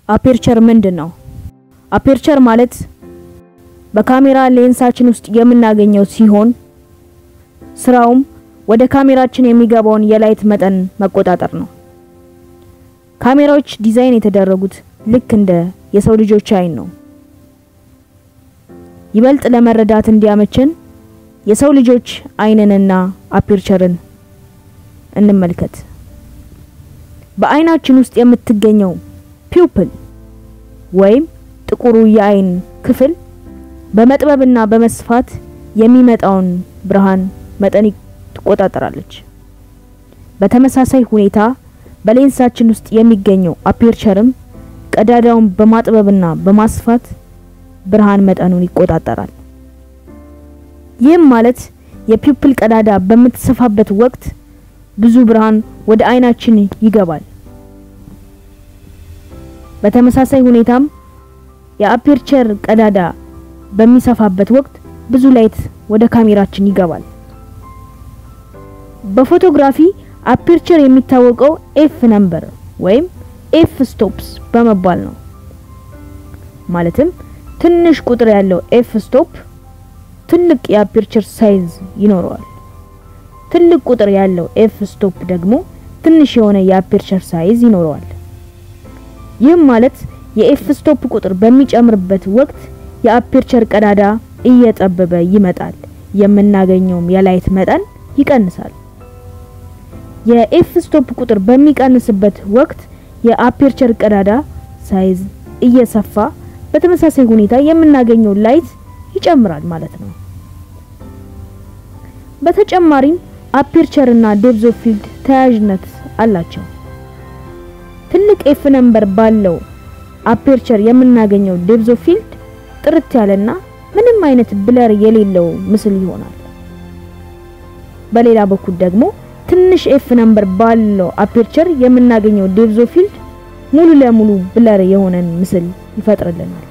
አፔርቸር ምንድን ነው? አፔርቸር ማለት በካሜራ ሌንሳችን ውስጥ የምናገኘው ሲሆን ስራውም ወደ ካሜራችን የሚገባውን የላይት መጠን መቆጣጠር ነው። ካሜራዎች ዲዛይን የተደረጉት ልክ እንደ የሰው ልጆች አይን ነው። ይበልጥ ለመረዳት እንዲያመችን የሰው ልጆች አይንንና አፔርቸርን እንመልከት። በአይናችን ውስጥ የምትገኘው ፒውፕል ወይም ጥቁሩ የአይን ክፍል በመጥበብና በመስፋት የሚመጣውን ብርሃን መጠን ትቆጣጠራለች። በተመሳሳይ ሁኔታ በሌንሳችን ውስጥ የሚገኘው አፔርቸርም ቀዳዳውን በማጥበብና በማስፋት ብርሃን መጠኑን ይቆጣጠራል። ይህም ማለት የፒውፕል ቀዳዳ በምትሰፋበት ወቅት ብዙ ብርሃን ወደ አይናችን ይገባል። በተመሳሳይ ሁኔታም የአፔርቸር ቀዳዳ በሚሰፋበት ወቅት ብዙ ላይት ወደ ካሜራችን ይገባል። በፎቶግራፊ አፔርቸር የሚታወቀው ኤፍ ነምበር ወይም ኤፍ ስቶፕስ በመባል ነው። ማለትም ትንሽ ቁጥር ያለው ኤፍ ስቶፕ ትልቅ የአፔርቸር ሳይዝ ይኖረዋል። ትልቅ ቁጥር ያለው ኤፍ ስቶፕ ደግሞ ትንሽ የሆነ የአፔርቸር ሳይዝ ይኖረዋል። ይህም ማለት የኤፍ ስቶፕ ቁጥር በሚጨምርበት ወቅት የአፔርቸር ቀዳዳ እየጠበበ ይመጣል፣ የምናገኘውም የላይት መጠን ይቀንሳል። የኤፍ ስቶፕ ቁጥር በሚቀንስበት ወቅት የአፔርቸር ቀዳዳ ሳይዝ እየሰፋ በተመሳሳይ ሁኔታ የምናገኘው ላይት ይጨምራል ማለት ነው። በተጨማሪም አፔርቸር እና ዴፕዝ ኦፍ ፊልድ ተያያዥነት አላቸው። ትልቅ ኤፍ ነምበር ባለው አፔርቸር የምናገኘው ዴፕዝ ኦፍ ፊልድ ጥርት ያለና ምንም አይነት ብለር የሌለው ምስል ይሆናል። በሌላ በኩል ደግሞ ትንሽ ኤፍ ነምበር ባለው አፔርቸር የምናገኘው ዴፕዝ ኦፍ ፊልድ ሙሉ ለሙሉ ብለር የሆነን ምስል ይፈጥርልናል።